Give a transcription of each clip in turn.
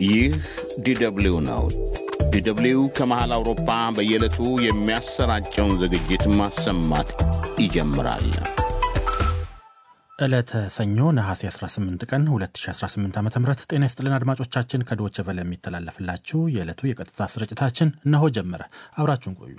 ይህ ዲደብሊው ነው። ዲደብሊው ከመሃል አውሮፓ በየዕለቱ የሚያሰራጨውን ዝግጅት ማሰማት ይጀምራል። ዕለተ ሰኞ ነሐሴ 18 ቀን 2018 ዓ ም ጤና ይስጥልን አድማጮቻችን። ከዶቸ ቨለ የሚተላለፍላችሁ የዕለቱ የቀጥታ ስርጭታችን እነሆ ጀመረ። አብራችሁን ቆዩ።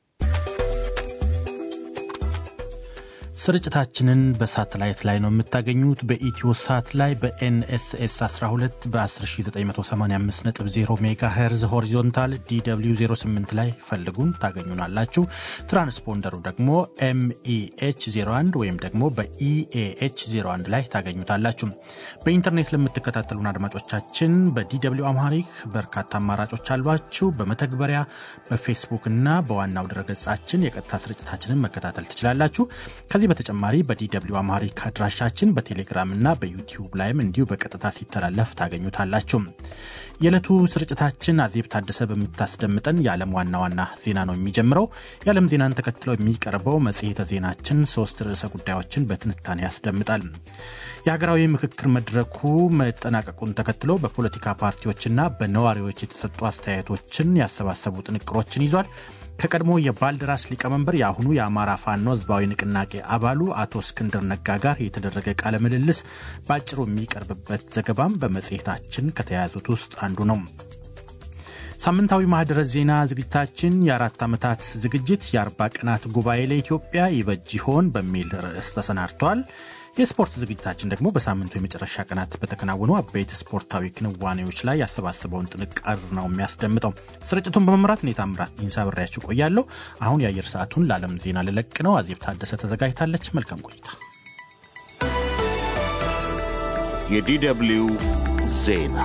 ስርጭታችንን በሳተላይት ላይ ነው የምታገኙት። በኢትዮ ሳት ላይ በኤንኤስኤስ 12 በ10985.0 ሜጋ ሄርዝ ሆሪዞንታል ዲw 08 ላይ ፈልጉን ታገኙናላችሁ። ትራንስፖንደሩ ደግሞ ኤምኢኤች 01 ወይም ደግሞ በኢኤኤች 01 ላይ ታገኙታላችሁ። በኢንተርኔት ለምትከታተሉን አድማጮቻችን በዲw አምሃሪክ በርካታ አማራጮች አሏችሁ። በመተግበሪያ በፌስቡክ እና በዋናው ድረገጻችን የቀጥታ ስርጭታችንን መከታተል ትችላላችሁ። ከዚህ በተጨማሪ በዲw አማሪክ አድራሻችን በቴሌግራም እና በዩቲዩብ ላይም እንዲሁ በቀጥታ ሲተላለፍ ታገኙታላችሁ። የዕለቱ ስርጭታችን አዜብ ታደሰ በምታስደምጠን የዓለም ዋና ዋና ዜና ነው የሚጀምረው። የዓለም ዜናን ተከትለው የሚቀርበው መጽሔተ ዜናችን ሶስት ርዕሰ ጉዳዮችን በትንታኔ ያስደምጣል። የሀገራዊ ምክክር መድረኩ መጠናቀቁን ተከትሎ በፖለቲካ ፓርቲዎችና በነዋሪዎች የተሰጡ አስተያየቶችን ያሰባሰቡ ጥንቅሮችን ይዟል። ከቀድሞ የባልደራስ ሊቀመንበር የአሁኑ የአማራ ፋኖ ህዝባዊ ንቅናቄ አባሉ አቶ እስክንድር ነጋ ጋር የተደረገ ቃለ ምልልስ በአጭሩ የሚቀርብበት ዘገባም በመጽሔታችን ከተያያዙት ውስጥ አንዱ ነው። ሳምንታዊ ማህደረ ዜና ዝግጅታችን የአራት ዓመታት ዝግጅት የአርባ ቀናት ጉባኤ ለኢትዮጵያ ይበጅ ይሆን በሚል ርዕስ ተሰናድቷል። የስፖርት ዝግጅታችን ደግሞ በሳምንቱ የመጨረሻ ቀናት በተከናወኑ አበይት ስፖርታዊ ክንዋኔዎች ላይ ያሰባሰበውን ጥንቅር ነው የሚያስደምጠው። ስርጭቱን በመምራት እኔ ታምራት ኢንሳ ብሬያችሁ ቆያለሁ። አሁን የአየር ሰዓቱን ለዓለም ዜና ልለቅ ነው። አዜብ ታደሰ ተዘጋጅታለች። መልካም ቆይታ። የዲደብሊው ዜና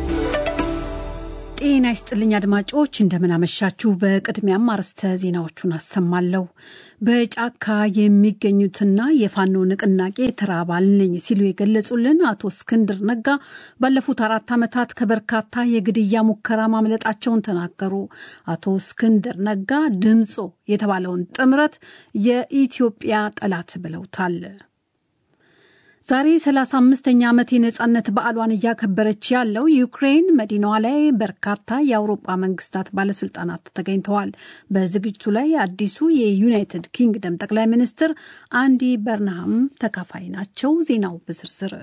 ጤና ይስጥልኝ አድማጮች፣ እንደምናመሻችሁ። በቅድሚያም አርዕስተ ዜናዎቹን አሰማለሁ። በጫካ የሚገኙትና የፋኖ ንቅናቄ ተራ አባል ነኝ ሲሉ የገለጹልን አቶ እስክንድር ነጋ ባለፉት አራት ዓመታት ከበርካታ የግድያ ሙከራ ማምለጣቸውን ተናገሩ። አቶ እስክንድር ነጋ ድምፆ የተባለውን ጥምረት የኢትዮጵያ ጠላት ብለውታል። ዛሬ 35ኛ ዓመት የነጻነት በዓሏን እያከበረች ያለው ዩክሬን መዲናዋ ላይ በርካታ የአውሮጳ መንግስታት ባለስልጣናት ተገኝተዋል። በዝግጅቱ ላይ አዲሱ የዩናይትድ ኪንግደም ጠቅላይ ሚኒስትር አንዲ በርንሃም ተካፋይ ናቸው። ዜናው በዝርዝር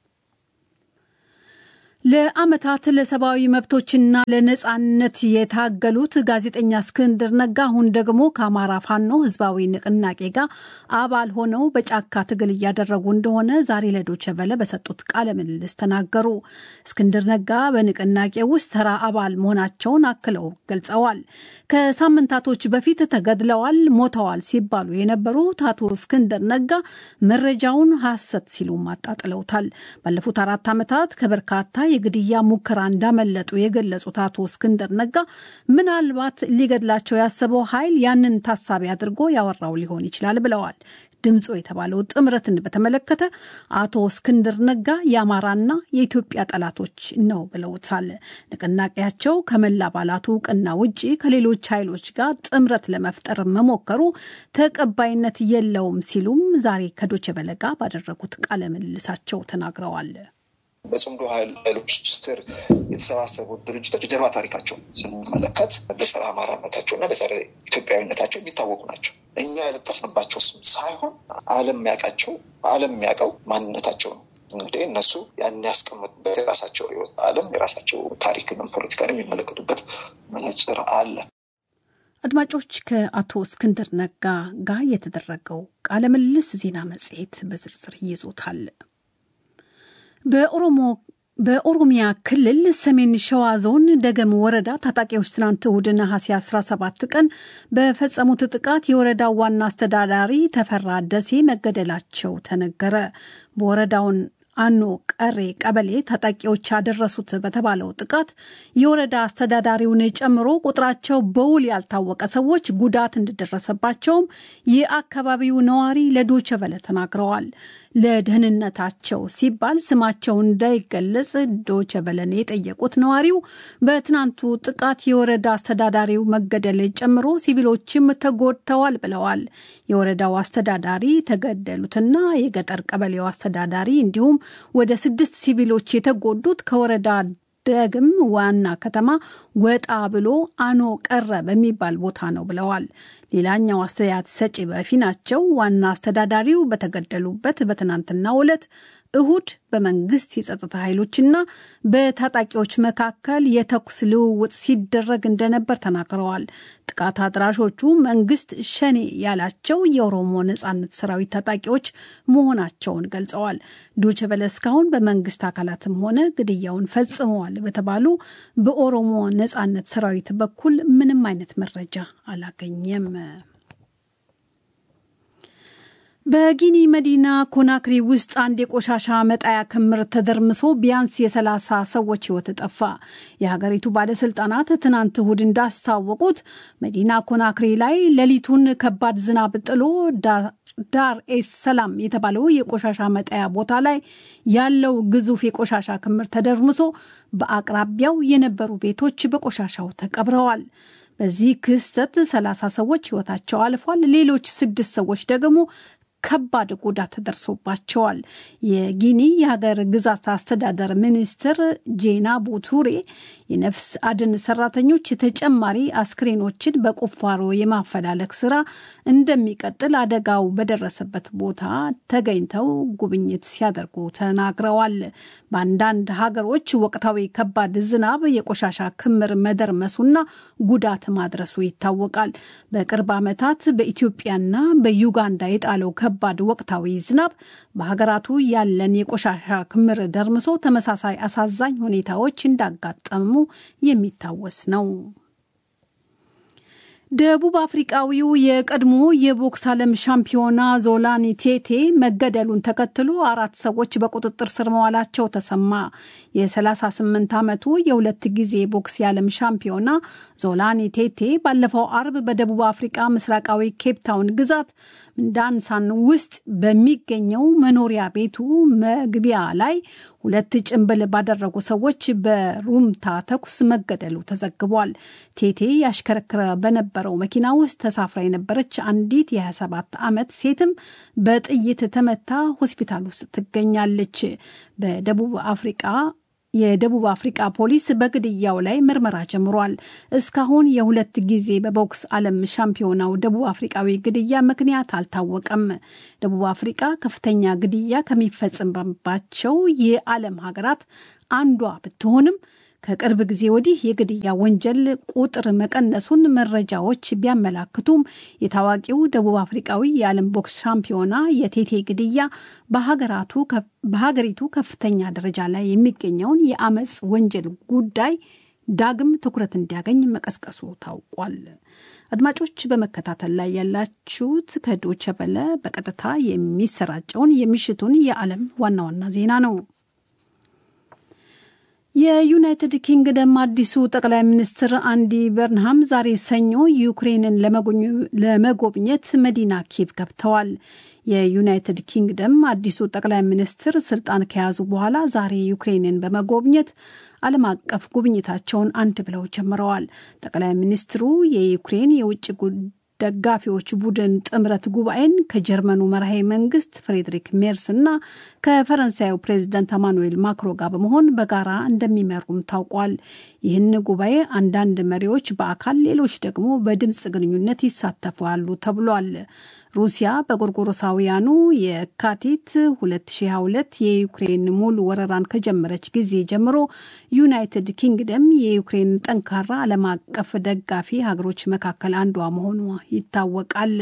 ለዓመታት ለሰብአዊ መብቶችና ለነጻነት የታገሉት ጋዜጠኛ እስክንድር ነጋ አሁን ደግሞ ከአማራ ፋኖ ህዝባዊ ንቅናቄ ጋር አባል ሆነው በጫካ ትግል እያደረጉ እንደሆነ ዛሬ ለዶቼ ቬለ በሰጡት ቃለ ምልልስ ተናገሩ። እስክንድር ነጋ በንቅናቄ ውስጥ ተራ አባል መሆናቸውን አክለው ገልጸዋል። ከሳምንታቶች በፊት ተገድለዋል፣ ሞተዋል ሲባሉ የነበሩት አቶ እስክንድር ነጋ መረጃውን ሐሰት ሲሉም አጣጥለውታል። ባለፉት አራት ዓመታት ከበርካታ የግድያ ሙከራ እንዳመለጡ የገለጹት አቶ እስክንድር ነጋ ምናልባት ሊገድላቸው ያሰበው ኃይል ያንን ታሳቢ አድርጎ ያወራው ሊሆን ይችላል ብለዋል። ድምፆ የተባለው ጥምረትን በተመለከተ አቶ እስክንድር ነጋ የአማራና የኢትዮጵያ ጠላቶች ነው ብለውታል። ንቅናቄያቸው ከመላ አባላቱ እውቅና ውጪ ከሌሎች ኃይሎች ጋር ጥምረት ለመፍጠር መሞከሩ ተቀባይነት የለውም ሲሉም ዛሬ ከዶቼ ቬለ ጋር ባደረጉት ቃለ ምልልሳቸው ተናግረዋል። በጽምዶ ኃይሎች ስር የተሰባሰቡ ድርጅቶች የጀርባ ታሪካቸው ስንመለከት በጸረ አማራነታቸው እና በጸረ ኢትዮጵያዊነታቸው የሚታወቁ ናቸው። እኛ የለጠፍንባቸው ስም ሳይሆን ዓለም የሚያውቃቸው ዓለም የሚያውቀው ማንነታቸው ነው። እንግዲህ እነሱ ያን ያስቀመጡበት የራሳቸው ህይወት ዓለም የራሳቸው ታሪክንም ፖለቲካን የሚመለከቱበት መነጽር አለ። አድማጮች ከአቶ እስክንድር ነጋ ጋር የተደረገው ቃለ ምልልስ ዜና መጽሔት በዝርዝር ይዞታል። በኦሮሞ በኦሮሚያ ክልል ሰሜን ሸዋ ዞን ደገም ወረዳ ታጣቂዎች ትናንት እሁድ ነሐሴ 17 ቀን በፈጸሙት ጥቃት የወረዳው ዋና አስተዳዳሪ ተፈራ ደሴ መገደላቸው ተነገረ። በወረዳውን አኖ ቀሬ ቀበሌ ታጣቂዎች ያደረሱት በተባለው ጥቃት የወረዳ አስተዳዳሪውን ጨምሮ ቁጥራቸው በውል ያልታወቀ ሰዎች ጉዳት እንደደረሰባቸውም የአካባቢው ነዋሪ ለዶቸ ቨለ ተናግረዋል። ለደህንነታቸው ሲባል ስማቸው እንዳይገለጽ ዶቸ ቨለን የጠየቁት ነዋሪው በትናንቱ ጥቃት የወረዳ አስተዳዳሪው መገደል ጨምሮ ሲቪሎችም ተጎድተዋል ብለዋል። የወረዳው አስተዳዳሪ ተገደሉትና የገጠር ቀበሌው አስተዳዳሪ እንዲሁም ወደ ስድስት ሲቪሎች የተጎዱት ከወረዳ ደግም ዋና ከተማ ወጣ ብሎ አኖ ቀረ በሚባል ቦታ ነው ብለዋል። ሌላኛው አስተያየት ሰጪ በፊናቸው ዋና አስተዳዳሪው በተገደሉበት በትናንትናው ዕለት እሁድ በመንግስት የጸጥታ ኃይሎችና በታጣቂዎች መካከል የተኩስ ልውውጥ ሲደረግ እንደነበር ተናግረዋል። ጥቃት አድራሾቹ መንግስት ሸኔ ያላቸው የኦሮሞ ነጻነት ሰራዊት ታጣቂዎች መሆናቸውን ገልጸዋል። ዶቼ ቬለ እስካሁን በመንግስት አካላትም ሆነ ግድያውን ፈጽመዋል በተባሉ በኦሮሞ ነጻነት ሰራዊት በኩል ምንም አይነት መረጃ አላገኘም። በጊኒ መዲና ኮናክሪ ውስጥ አንድ የቆሻሻ መጣያ ክምር ተደርምሶ ቢያንስ የሰላሳ ሰዎች ሕይወት ጠፋ። የሀገሪቱ ባለስልጣናት ትናንት እሁድ እንዳስታወቁት መዲና ኮናክሪ ላይ ሌሊቱን ከባድ ዝናብ ጥሎ ዳር ኤስ ሰላም የተባለው የቆሻሻ መጣያ ቦታ ላይ ያለው ግዙፍ የቆሻሻ ክምር ተደርምሶ በአቅራቢያው የነበሩ ቤቶች በቆሻሻው ተቀብረዋል። በዚህ ክስተት ሰላሳ ሰዎች ሕይወታቸው አልፏል። ሌሎች ስድስት ሰዎች ደግሞ ከባድ ጉዳት ደርሶባቸዋል። የጊኒ የሀገር ግዛት አስተዳደር ሚኒስትር ጄና ቡቱሬ የነፍስ አድን ሰራተኞች ተጨማሪ አስክሬኖችን በቁፋሮ የማፈላለግ ስራ እንደሚቀጥል አደጋው በደረሰበት ቦታ ተገኝተው ጉብኝት ሲያደርጉ ተናግረዋል። በአንዳንድ ሀገሮች ወቅታዊ ከባድ ዝናብ የቆሻሻ ክምር መደርመሱና ጉዳት ማድረሱ ይታወቃል። በቅርብ ዓመታት በኢትዮጵያና በዩጋንዳ የጣለው ከባድ ወቅታዊ ዝናብ በሀገራቱ ያለን የቆሻሻ ክምር ደርምሶ ተመሳሳይ አሳዛኝ ሁኔታዎች እንዳጋጠሙ የሚታወስ ነው። ደቡብ አፍሪቃዊው የቀድሞ የቦክስ ዓለም ሻምፒዮና ዞላኒ ቴቴ መገደሉን ተከትሎ አራት ሰዎች በቁጥጥር ስር መዋላቸው ተሰማ። የ38 ዓመቱ የሁለት ጊዜ ቦክስ የዓለም ሻምፒዮና ዞላኒ ቴቴ ባለፈው አርብ በደቡብ አፍሪቃ ምስራቃዊ ኬፕታውን ግዛት ዳንሳን ውስጥ በሚገኘው መኖሪያ ቤቱ መግቢያ ላይ ሁለት ጭንብል ባደረጉ ሰዎች በሩምታ ተኩስ መገደሉ ተዘግቧል። ቴቴ ያሽከረክረ በነበረው መኪና ውስጥ ተሳፍራ የነበረች አንዲት የ27 ዓመት ሴትም በጥይት ተመታ ሆስፒታል ውስጥ ትገኛለች። በደቡብ አፍሪቃ የደቡብ አፍሪቃ ፖሊስ በግድያው ላይ ምርመራ ጀምሯል። እስካሁን የሁለት ጊዜ በቦክስ ዓለም ሻምፒዮናው ደቡብ አፍሪቃዊ ግድያ ምክንያት አልታወቀም። ደቡብ አፍሪቃ ከፍተኛ ግድያ ከሚፈጽምባቸው የዓለም ሀገራት አንዷ ብትሆንም ከቅርብ ጊዜ ወዲህ የግድያ ወንጀል ቁጥር መቀነሱን መረጃዎች ቢያመላክቱም የታዋቂው ደቡብ አፍሪቃዊ የዓለም ቦክስ ሻምፒዮና የቴቴ ግድያ በሀገሪቱ ከፍተኛ ደረጃ ላይ የሚገኘውን የአመፅ ወንጀል ጉዳይ ዳግም ትኩረት እንዲያገኝ መቀስቀሱ ታውቋል። አድማጮች በመከታተል ላይ ያላችሁት ከዶቸ በለ በቀጥታ የሚሰራጨውን የምሽቱን የዓለም ዋና ዋና ዜና ነው። የዩናይትድ ኪንግደም አዲሱ ጠቅላይ ሚኒስትር አንዲ በርንሃም ዛሬ ሰኞ ዩክሬንን ለመጎብኘት መዲና ኪየቭ ገብተዋል። የዩናይትድ ኪንግደም አዲሱ ጠቅላይ ሚኒስትር ስልጣን ከያዙ በኋላ ዛሬ ዩክሬንን በመጎብኘት ዓለም አቀፍ ጉብኝታቸውን አንድ ብለው ጀምረዋል። ጠቅላይ ሚኒስትሩ የዩክሬን የውጭ ደጋፊዎች ቡድን ጥምረት ጉባኤን ከጀርመኑ መራሄ መንግስት ፍሬድሪክ ሜርስ እና ከፈረንሳዩ ፕሬዚዳንት አማኑኤል ማክሮ ጋር በመሆን በጋራ እንደሚመሩም ታውቋል። ይህን ጉባኤ አንዳንድ መሪዎች በአካል ሌሎች ደግሞ በድምፅ ግንኙነት ይሳተፋሉ ተብሏል። ሩሲያ በጎርጎሮሳውያኑ የካቲት 2022 የዩክሬን ሙሉ ወረራን ከጀመረች ጊዜ ጀምሮ ዩናይትድ ኪንግደም የዩክሬን ጠንካራ ዓለም አቀፍ ደጋፊ ሀገሮች መካከል አንዷ መሆኗ ይታወቃል።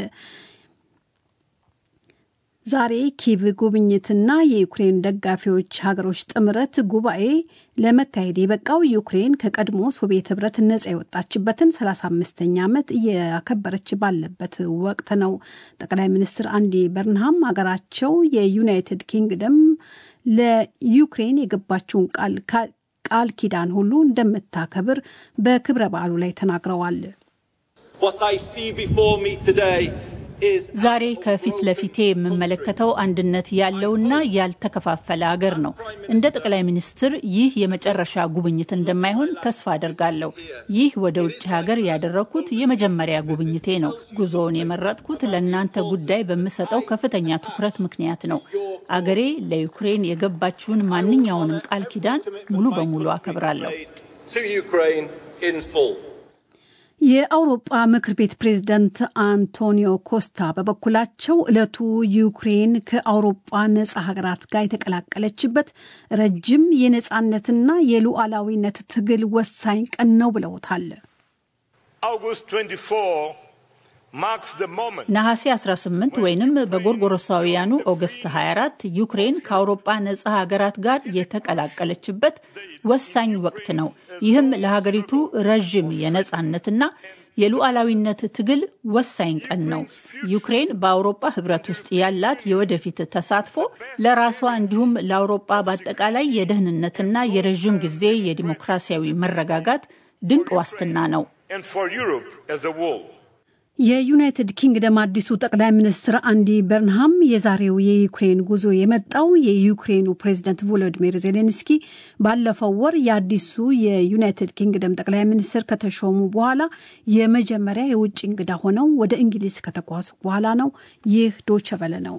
ዛሬ ኪቭ ጉብኝትና የዩክሬን ደጋፊዎች ሀገሮች ጥምረት ጉባኤ ለመካሄድ የበቃው ዩክሬን ከቀድሞ ሶቪየት ህብረት ነጻ የወጣችበትን 35ኛ ዓመት እያከበረች ባለበት ወቅት ነው። ጠቅላይ ሚኒስትር አንዲ በርንሃም ሀገራቸው የዩናይትድ ኪንግደም ለዩክሬን የገባችውን ቃል ኪዳን ሁሉ እንደምታከብር በክብረ በዓሉ ላይ ተናግረዋል። ዛሬ ከፊት ለፊቴ የምመለከተው አንድነት ያለውና ያልተከፋፈለ ሀገር ነው። እንደ ጠቅላይ ሚኒስትር ይህ የመጨረሻ ጉብኝት እንደማይሆን ተስፋ አደርጋለሁ። ይህ ወደ ውጭ ሀገር ያደረግኩት የመጀመሪያ ጉብኝቴ ነው። ጉዞውን የመረጥኩት ለእናንተ ጉዳይ በምሰጠው ከፍተኛ ትኩረት ምክንያት ነው። አገሬ ለዩክሬን የገባችውን ማንኛውንም ቃል ኪዳን ሙሉ በሙሉ አከብራለሁ። የአውሮጳ ምክር ቤት ፕሬዝዳንት አንቶኒዮ ኮስታ በበኩላቸው ዕለቱ ዩክሬን ከአውሮጳ ነጻ ሀገራት ጋር የተቀላቀለችበት ረጅም የነጻነትና የሉዓላዊነት ትግል ወሳኝ ቀን ነው ብለውታል። ነሐሴ 18 ወይንም በጎርጎሮሳውያኑ ኦገስት 24 ዩክሬን ከአውሮጳ ነጻ ሀገራት ጋር የተቀላቀለችበት ወሳኝ ወቅት ነው። ይህም ለሀገሪቱ ረዥም የነጻነትና የሉዓላዊነት ትግል ወሳኝ ቀን ነው። ዩክሬን በአውሮጳ ሕብረት ውስጥ ያላት የወደፊት ተሳትፎ ለራሷ እንዲሁም ለአውሮጳ በአጠቃላይ የደህንነትና የረዥም ጊዜ የዲሞክራሲያዊ መረጋጋት ድንቅ ዋስትና ነው። የዩናይትድ ኪንግደም አዲሱ ጠቅላይ ሚኒስትር አንዲ በርንሃም የዛሬው የዩክሬን ጉዞ የመጣው የዩክሬኑ ፕሬዚደንት ቮሎዲሚር ዜሌንስኪ ባለፈው ወር የአዲሱ የዩናይትድ ኪንግደም ጠቅላይ ሚኒስትር ከተሾሙ በኋላ የመጀመሪያ የውጭ እንግዳ ሆነው ወደ እንግሊዝ ከተጓዙ በኋላ ነው። ይህ ዶቸበለ ነው።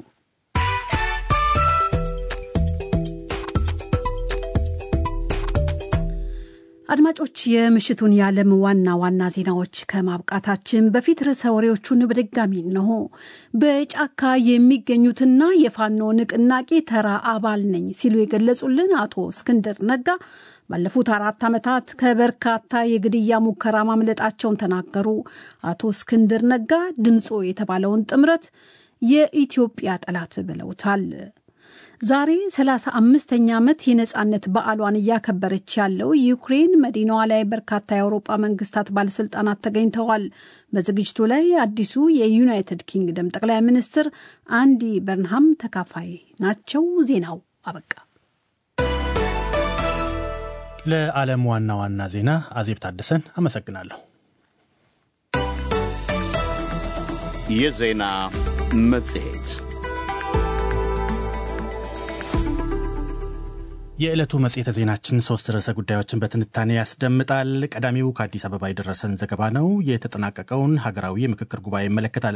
አድማጮች የምሽቱን የዓለም ዋና ዋና ዜናዎች ከማብቃታችን በፊት ርዕሰ ወሬዎቹን በድጋሚ እንሆ። በጫካ የሚገኙትና የፋኖ ንቅናቄ ተራ አባል ነኝ ሲሉ የገለጹልን አቶ እስክንድር ነጋ ባለፉት አራት ዓመታት ከበርካታ የግድያ ሙከራ ማምለጣቸውን ተናገሩ። አቶ እስክንድር ነጋ ድምፆ የተባለውን ጥምረት የኢትዮጵያ ጠላት ብለውታል። ዛሬ 35ኛ ዓመት የነጻነት በዓሏን እያከበረች ያለው ዩክሬን መዲናዋ ላይ በርካታ የአውሮፓ መንግስታት ባለስልጣናት ተገኝተዋል። በዝግጅቱ ላይ አዲሱ የዩናይትድ ኪንግደም ጠቅላይ ሚኒስትር አንዲ በርንሃም ተካፋይ ናቸው። ዜናው አበቃ። ለዓለም ዋና ዋና ዜና አዜብ ታደሰን አመሰግናለሁ። የዜና መጽሔት የዕለቱ መጽሔተ ዜናችን ሶስት ርዕሰ ጉዳዮችን በትንታኔ ያስደምጣል። ቀዳሚው ከአዲስ አበባ የደረሰን ዘገባ ነው። የተጠናቀቀውን ሀገራዊ የምክክር ጉባኤ ይመለከታል።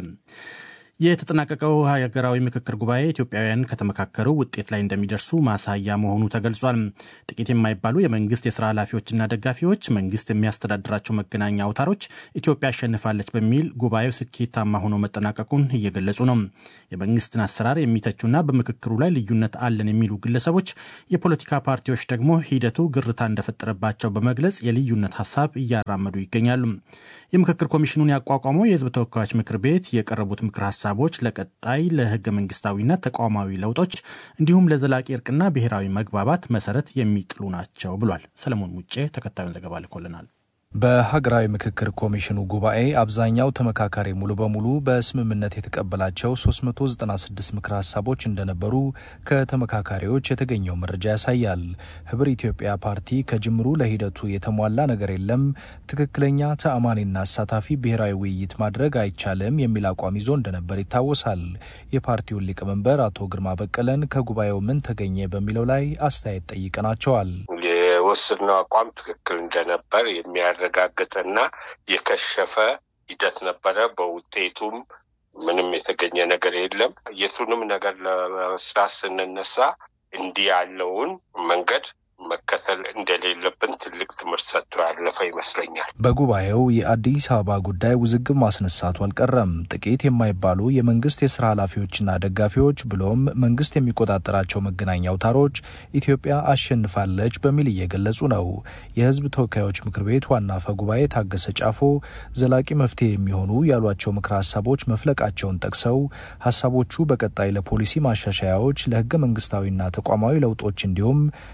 የተጠናቀቀው ሀገራዊ ምክክር ጉባኤ ኢትዮጵያውያን ከተመካከሩ ውጤት ላይ እንደሚደርሱ ማሳያ መሆኑ ተገልጿል። ጥቂት የማይባሉ የመንግስት የስራ ኃላፊዎችና ደጋፊዎች መንግስት የሚያስተዳድራቸው መገናኛ አውታሮች ኢትዮጵያ አሸንፋለች በሚል ጉባኤው ስኬታማ ሆኖ መጠናቀቁን እየገለጹ ነው። የመንግስትን አሰራር የሚተቹና በምክክሩ ላይ ልዩነት አለን የሚሉ ግለሰቦች፣ የፖለቲካ ፓርቲዎች ደግሞ ሂደቱ ግርታ እንደፈጠረባቸው በመግለጽ የልዩነት ሀሳብ እያራመዱ ይገኛሉ። የምክክር ኮሚሽኑን ያቋቋመው የህዝብ ተወካዮች ምክር ቤት የቀረቡት ምክር ሀሳቦች ለቀጣይ ለህገ መንግስታዊና ተቋማዊ ለውጦች እንዲሁም ለዘላቂ እርቅና ብሔራዊ መግባባት መሰረት የሚጥሉ ናቸው ብሏል። ሰለሞን ሙጬ ተከታዩን ዘገባ ልኮልናል። በሀገራዊ ምክክር ኮሚሽኑ ጉባኤ አብዛኛው ተመካካሪ ሙሉ በሙሉ በስምምነት የተቀበላቸው 396 ምክር ሀሳቦች እንደነበሩ ከተመካካሪዎች የተገኘው መረጃ ያሳያል። ህብር ኢትዮጵያ ፓርቲ ከጅምሩ ለሂደቱ የተሟላ ነገር የለም፣ ትክክለኛ ተአማኒና አሳታፊ ብሔራዊ ውይይት ማድረግ አይቻልም የሚል አቋም ይዞ እንደነበር ይታወሳል። የፓርቲውን ሊቀመንበር አቶ ግርማ በቀለን ከጉባኤው ምን ተገኘ በሚለው ላይ አስተያየት ጠይቀናቸዋል። የወሰድነው አቋም ትክክል እንደነበር የሚያረጋግጥና የከሸፈ ሂደት ነበረ። በውጤቱም ምንም የተገኘ ነገር የለም። የቱንም ነገር ለመስራት ስንነሳ እንዲህ ያለውን መንገድ መከተል እንደሌለብን ትልቅ ትምህርት ሰጥቶ ያለፈ ይመስለኛል። በጉባኤው የአዲስ አበባ ጉዳይ ውዝግብ ማስነሳቱ አልቀረም። ጥቂት የማይባሉ የመንግስት የስራ ኃላፊዎችና ደጋፊዎች ብሎም መንግስት የሚቆጣጠራቸው መገናኛ አውታሮች ኢትዮጵያ አሸንፋለች በሚል እየገለጹ ነው። የህዝብ ተወካዮች ምክር ቤት ዋና አፈ ጉባኤ ታገሰ ጫፎ ዘላቂ መፍትሄ የሚሆኑ ያሏቸው ምክረ ሀሳቦች መፍለቃቸውን ጠቅሰው ሀሳቦቹ በቀጣይ ለፖሊሲ ማሻሻያዎች፣ ለህገ መንግስታዊና ተቋማዊ ለውጦች እንዲሁም ለዘላ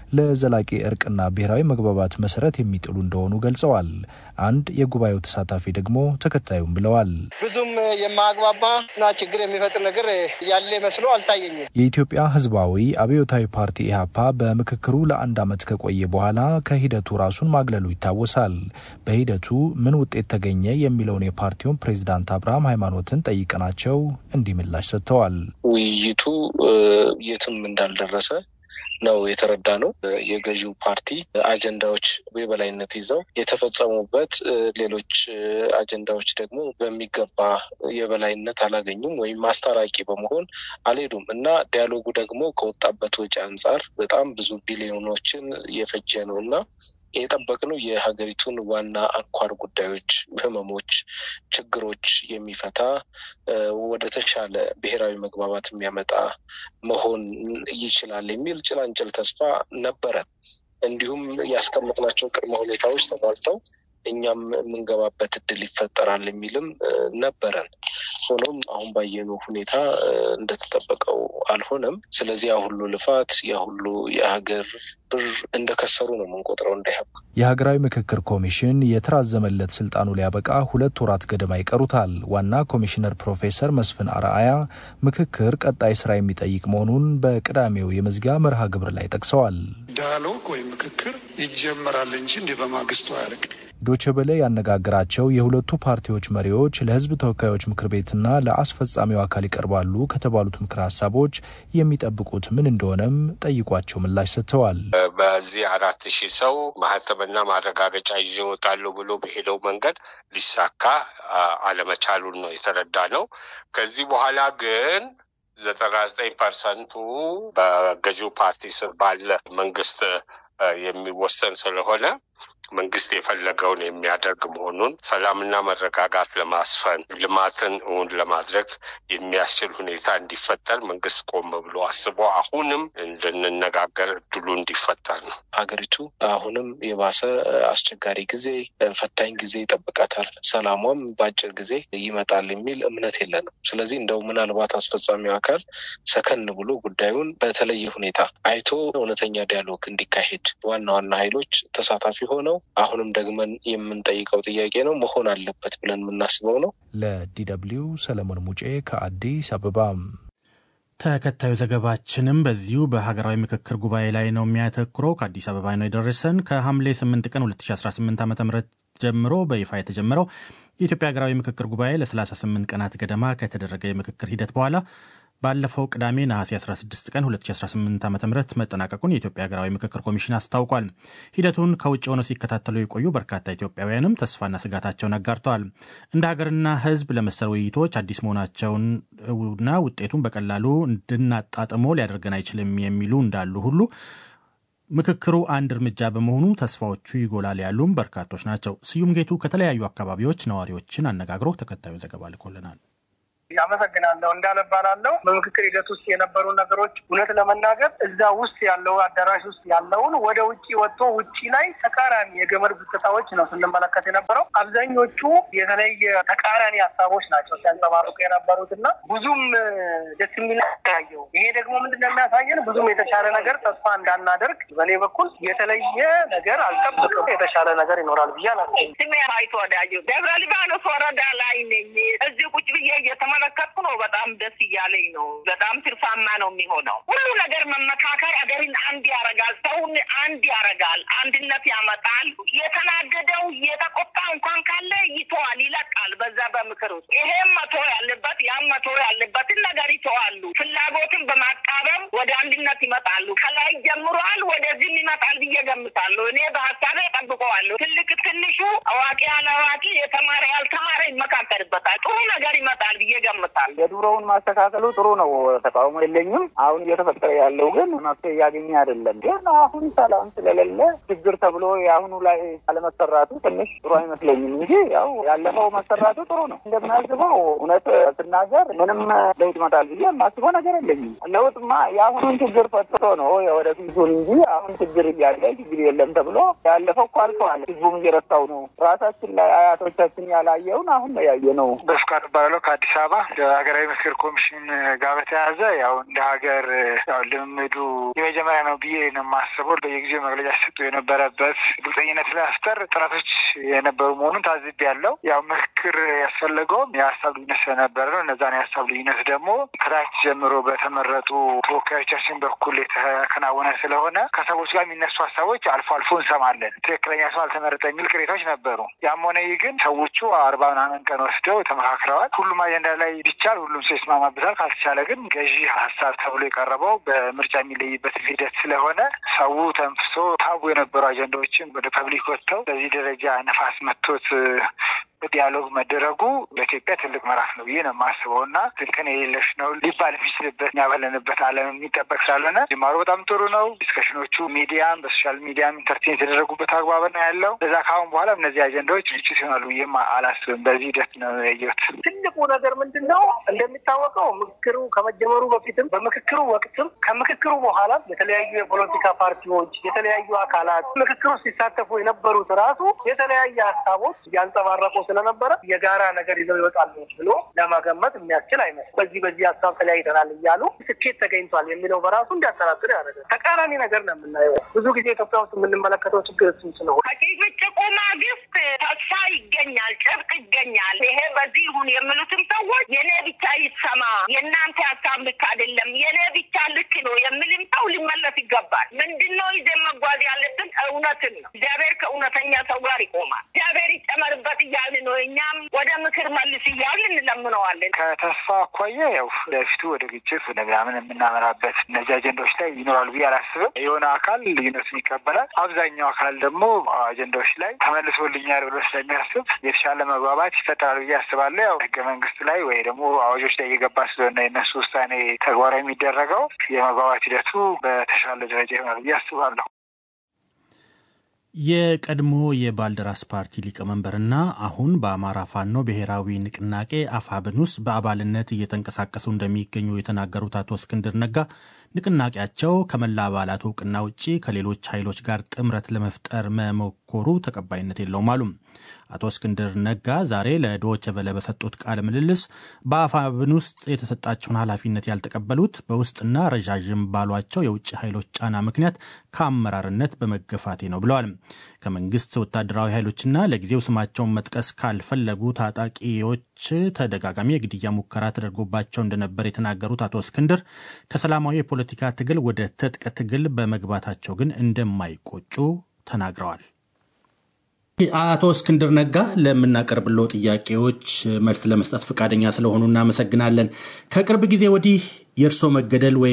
ለዘላቂ እርቅና ብሔራዊ መግባባት መሰረት የሚጥሉ እንደሆኑ ገልጸዋል። አንድ የጉባኤው ተሳታፊ ደግሞ ተከታዩም ብለዋል። ብዙም የማያግባባና ችግር የሚፈጥር ነገር ያለ መስሎ አልታየኝም። የኢትዮጵያ ሕዝባዊ አብዮታዊ ፓርቲ ኢህአፓ በምክክሩ ለአንድ ዓመት ከቆየ በኋላ ከሂደቱ ራሱን ማግለሉ ይታወሳል። በሂደቱ ምን ውጤት ተገኘ የሚለውን የፓርቲውን ፕሬዚዳንት አብርሃም ሃይማኖትን ጠይቀናቸው እንዲህ ምላሽ ሰጥተዋል። ውይይቱ የትም እንዳልደረሰ ነው የተረዳ ነው። የገዢው ፓርቲ አጀንዳዎች የበላይነት ይዘው የተፈጸሙበት፣ ሌሎች አጀንዳዎች ደግሞ በሚገባ የበላይነት አላገኙም ወይም አስታራቂ በመሆን አልሄዱም እና ዲያሎጉ ደግሞ ከወጣበት ወጪ አንጻር በጣም ብዙ ቢሊዮኖችን የፈጀ ነው እና የጠበቅነው የሀገሪቱን ዋና አንኳር ጉዳዮች፣ ህመሞች፣ ችግሮች የሚፈታ ወደ ተሻለ ብሔራዊ መግባባት የሚያመጣ መሆን ይችላል የሚል ጭላንጭል ተስፋ ነበረን። እንዲሁም ያስቀመጥናቸው ቅድመ ሁኔታዎች ተሟልተው እኛም የምንገባበት እድል ይፈጠራል የሚልም ነበረን። ሆኖም አሁን ባየነው ሁኔታ እንደተጠበቀው አልሆነም። ስለዚህ ያ ሁሉ ልፋት ያ ሁሉ የሀገር ብር እንደከሰሩ ነው የምንቆጥረው። እንዳይሀብ የሀገራዊ ምክክር ኮሚሽን የተራዘመለት ስልጣኑ ሊያበቃ ሁለት ወራት ገደማ ይቀሩታል። ዋና ኮሚሽነር ፕሮፌሰር መስፍን አርአያ ምክክር ቀጣይ ስራ የሚጠይቅ መሆኑን በቅዳሜው የመዝጊያ መርሃ ግብር ላይ ጠቅሰዋል። ዳያሎግ ወይም ምክክር ይጀመራል እንጂ እንዲህ በማግስቱ አያልቅ ዶቼ ቬለ ያነጋገራቸው የሁለቱ ፓርቲዎች መሪዎች ለሕዝብ ተወካዮች ምክር ቤትና ለአስፈጻሚው አካል ይቀርባሉ ከተባሉት ምክር ሀሳቦች የሚጠብቁት ምን እንደሆነም ጠይቋቸው ምላሽ ሰጥተዋል። በዚህ አራት ሺህ ሰው ማህተምና ማረጋገጫ ይዞ ይወጣሉ ብሎ በሄደው መንገድ ሊሳካ አለመቻሉን ነው የተረዳ ነው። ከዚህ በኋላ ግን ዘጠና ዘጠኝ ፐርሰንቱ በገዢው ፓርቲ ስር ባለ መንግስት የሚወሰን ስለሆነ መንግስት የፈለገውን የሚያደርግ መሆኑን ሰላምና መረጋጋት ለማስፈን ልማትን እውን ለማድረግ የሚያስችል ሁኔታ እንዲፈጠር መንግስት ቆም ብሎ አስቦ አሁንም እንድንነጋገር እድሉ እንዲፈጠር ነው። ሀገሪቱ አሁንም የባሰ አስቸጋሪ ጊዜ፣ ፈታኝ ጊዜ ይጠብቃታል። ሰላሟም በአጭር ጊዜ ይመጣል የሚል እምነት የለንም። ስለዚህ እንደው ምናልባት አስፈጻሚው አካል ሰከን ብሎ ጉዳዩን በተለየ ሁኔታ አይቶ እውነተኛ ዲያሎግ እንዲካሄድ ዋና ዋና ኃይሎች ተሳታፊ ሆነው አሁንም ደግመን የምንጠይቀው ጥያቄ ነው መሆን አለበት ብለን የምናስበው ነው። ለዲደብሊው ሰለሞን ሙጬ ከአዲስ አበባ። ተከታዩ ዘገባችንም በዚሁ በሀገራዊ ምክክር ጉባኤ ላይ ነው የሚያተኩረው። ከአዲስ አበባ ነው የደረሰን። ከሐምሌ 8 ቀን 2018 ዓ ም ጀምሮ በይፋ የተጀመረው የኢትዮጵያ ሀገራዊ ምክክር ጉባኤ ለ38 ቀናት ገደማ ከተደረገ የምክክር ሂደት በኋላ ባለፈው ቅዳሜ ነሐሴ 16 ቀን 2018 ዓ ም መጠናቀቁን የኢትዮጵያ ሀገራዊ ምክክር ኮሚሽን አስታውቋል። ሂደቱን ከውጭ ሆነው ሲከታተሉ የቆዩ በርካታ ኢትዮጵያውያንም ተስፋና ስጋታቸውን አጋርተዋል። እንደ ሀገርና ሕዝብ ለመሰል ውይይቶች አዲስ መሆናቸውንና ውጤቱን በቀላሉ እንድናጣጥሞ ሊያደርገን አይችልም የሚሉ እንዳሉ ሁሉ ምክክሩ አንድ እርምጃ በመሆኑ ተስፋዎቹ ይጎላል ያሉም በርካቶች ናቸው። ስዩም ጌቱ ከተለያዩ አካባቢዎች ነዋሪዎችን አነጋግሮ ተከታዩን ዘገባ ልኮልናል። አመሰግናለሁ። እንዳለባላለው በምክክር ሂደት ውስጥ የነበሩ ነገሮች እውነት ለመናገር እዛ ውስጥ ያለው አዳራሽ ውስጥ ያለውን ወደ ውጭ ወጥቶ ውጭ ላይ ተቃራኒ የገመድ ጉትታዎች ነው ስንመለከት የነበረው። አብዛኞቹ የተለየ ተቃራኒ ሀሳቦች ናቸው ሲያንጸባርቁ የነበሩት እና ብዙም ደስ የሚል ያየው። ይሄ ደግሞ ምንድን ነው የሚያሳየን ብዙም የተሻለ ነገር ተስፋ እንዳናደርግ በእኔ በኩል የተለየ ነገር አልጠብቅም። የተሻለ ነገር ይኖራል ብዬ አላስብም። ስሜ አይቶ ወዳጆ ደብረ ሊባኖስ ወረዳ ላይ ነኝ። እዚህ ቁጭ ብዬ እየተመ መለከትኩ ነው። በጣም ደስ እያለኝ ነው። በጣም ትርፋማ ነው የሚሆነው። ሁሉ ነገር መመካከር አገርን አንድ ያረጋል፣ ሰውን አንድ ያረጋል፣ አንድነት ያመጣል። የተናደደው የተቆጣ እንኳን ካለ ይተዋል፣ ይለቃል። በዛ በምክር ውስጥ ይሄም መቶ ያለበት ያም መቶ ያለበትን ነገር ይተዋሉ። ፍላጎትን በማቃረብ ወደ አንድነት ይመጣሉ። ከላይ ጀምሯል፣ ወደዚህም ይመጣል ብዬ ገምታለሁ። እኔ በሀሳቤ ጠብቀዋለሁ። ትልቅ ትንሹ፣ አዋቂ ያለአዋቂ፣ የተማረ ያልተማረ ይመካከርበታል። ጥሩ ነገር ይመጣል ብዬ ገምታለሁ። የድሮውን ማስተካከሉ ጥሩ ነው፣ ተቃውሞ የለኝም። አሁን እየተፈጠረ ያለው ግን መፍትሄ እያገኘ አይደለም። ግን አሁን ሰላም ስለሌለ ችግር ተብሎ የአሁኑ ላይ አለመሰራቱ ትንሽ ጥሩ አይመስለኝም እንጂ ያው ያለፈው መሰራቱ ጥሩ ነው። እንደምናስበው እውነት ስናገር ምንም ለውጥ ይመጣል ብዬ የማስበው ነገር የለኝም። ለውጥማ የአሁኑን ችግር ፈጥቶ ነው የወደፊቱን እንጂ አሁን ችግር እያለ ችግር የለም ተብሎ ያለፈው እኮ አልፈዋል። ህዝቡም እየረሳው ነው። ራሳችን ላይ አያቶቻችን ያላየውን አሁን ነው ያየ ነው። በፍቃድ ባለው ከአዲስ አበባ ዓላማ ሀገራዊ ምክክር ኮሚሽን ጋር በተያያዘ ያው እንደ ሀገር ያው ልምምዱ የመጀመሪያ ነው ብዬ ነው የማስበው። በየጊዜው መግለጫ ሲሰጡ የነበረበት ግልጸኝነት ለመፍጠር ጥረቶች የነበሩ መሆኑን ታዝቤ ያለው ያው ምክክር ያስፈለገውም የሀሳብ ልዩነት ስለነበረ ነው። እነዛን የሀሳብ ልዩነት ደግሞ ከታች ጀምሮ በተመረጡ ተወካዮቻችን በኩል የተከናወነ ስለሆነ ከሰዎች ጋር የሚነሱ ሀሳቦች አልፎ አልፎ እንሰማለን። ትክክለኛ ሰው አልተመረጠ የሚል ቅሬታዎች ነበሩ። ያም ሆነ ይህ ግን ሰዎቹ አርባ ምናምን ቀን ወስደው ተመካክረዋል። ሁሉም አጀንዳ ላይ ቢቻል ሁሉም ሰው ይስማማበታል። ካልተቻለ ግን ገዢ ሀሳብ ተብሎ የቀረበው በምርጫ የሚለይበት ሂደት ስለሆነ ሰው ተንፍሶ ታቡ የነበሩ አጀንዳዎችን ወደ ፐብሊክ ወጥተው በዚህ ደረጃ ነፋስ መቶት ዲያሎግ መደረጉ በኢትዮጵያ ትልቅ ምዕራፍ ነው ብዬ ነው የማስበው እና ትልቅን የሌለሽ ነው ሊባል የሚችልበት እኛ ባለንበት ዓለም የሚጠበቅ ስላልሆነ ጅማሮ በጣም ጥሩ ነው። ዲስከሽኖቹ ሚዲያም በሶሻል ሚዲያም ኢንተርቴን የተደረጉበት አግባብ ነው ያለው። እዛ ከአሁን በኋላ እነዚህ አጀንዳዎች ግጭት ይሆናሉ ብዬም አላስብም። በዚህ ሂደት ነው ያየሁት። ትልቁ ነገር ምንድን ነው? እንደሚታወቀው ምክክሩ ከመጀመሩ በፊትም በምክክሩ ወቅትም ከምክክሩ በኋላ የተለያዩ የፖለቲካ ፓርቲዎች፣ የተለያዩ አካላት ምክክሩ ሲሳተፉ የነበሩት ራሱ የተለያየ ሀሳቦች እያንጸባረቁ ስለነበረ የጋራ ነገር ይዘው ይወጣሉ ብሎ ለመገመት የሚያስችል አይመስልም። በዚህ በዚህ ሀሳብ ተለያይተናል እያሉ ስኬት ተገኝቷል የሚለው በራሱ እንዲያጠራጥር ያደርጋል። ተቃራኒ ነገር ነው የምናየው። ብዙ ጊዜ ኢትዮጵያ ውስጥ የምንመለከተው ችግር እሱ ስለሆነ ከጭቅጭቁ ማግስት ተስፋ ይገኛል፣ ጭብጥ ይገኛል። ይሄ በዚህ ይሁን የሚሉትም ሰዎች የኔ ብቻ ይሰማ፣ የእናንተ ሀሳብ ልክ አይደለም፣ የኔ ብቻ ልክ ነው የሚልም ሰው ሊመለስ ይገባል። ምንድን ነው ይዘን መጓዝ ያለብን? እውነትን ነው። እግዚአብሔር ከእውነተኛ ሰው ጋር ይቆማል። እግዚአብሔር ይጨመርበት እያልን ነው። እኛም ወደ ምክር መልስ እያልን እንለምነዋለን። ከተስፋ አኳያ ያው ለፊቱ ወደ ግጭት ወደ ምናምን የምናመራበት እነዚህ አጀንዳዎች ላይ ይኖራሉ ብዬ አላስብም። የሆነ አካል ልዩነቱን ይቀበላል። አብዛኛው አካል ደግሞ አጀንዳዎች ላይ ተመልሶልኛል ብሎ ስለሚያስብ የተሻለ መግባባት ይፈጠራል ብዬ አስባለሁ። ያው ህገ መንግስት ላይ ወይ ደግሞ አዋጆች ላይ እየገባ ስለሆነ የነሱ ውሳኔ ተግባራዊ የሚደረገው የመግባባት ሂደቱ በተሻለ ደረጃ ይሆናል ብዬ አስባለሁ። የቀድሞ የባልደራስ ፓርቲ ሊቀመንበርና አሁን በአማራ ፋኖ ብሔራዊ ንቅናቄ አፋብን ውስጥ በአባልነት እየተንቀሳቀሱ እንደሚገኙ የተናገሩት አቶ እስክንድር ነጋ ንቅናቄያቸው ከመላ አባላት እውቅና ውጭ ከሌሎች ኃይሎች ጋር ጥምረት ለመፍጠር መሞከሩ ተቀባይነት የለውም አሉ። አቶ እስክንድር ነጋ ዛሬ ለዶይቼ ቬለ በሰጡት ቃለ ምልልስ በአፋብን ውስጥ የተሰጣቸውን ኃላፊነት ያልተቀበሉት በውስጥና ረዣዥም ባሏቸው የውጭ ኃይሎች ጫና ምክንያት ከአመራርነት በመገፋቴ ነው ብለዋል። ከመንግስት ወታደራዊ ኃይሎችና ለጊዜው ስማቸውን መጥቀስ ካልፈለጉ ታጣቂዎች ተደጋጋሚ የግድያ ሙከራ ተደርጎባቸው እንደነበር የተናገሩት አቶ እስክንድር ከሰላማዊ የፖለቲካ ትግል ወደ ትጥቅ ትግል በመግባታቸው ግን እንደማይቆጩ ተናግረዋል። አቶ እስክንድር ነጋ ለምናቀርብለው ጥያቄዎች መልስ ለመስጠት ፈቃደኛ ስለሆኑ እናመሰግናለን። ከቅርብ ጊዜ ወዲህ የእርሶ መገደል ወይም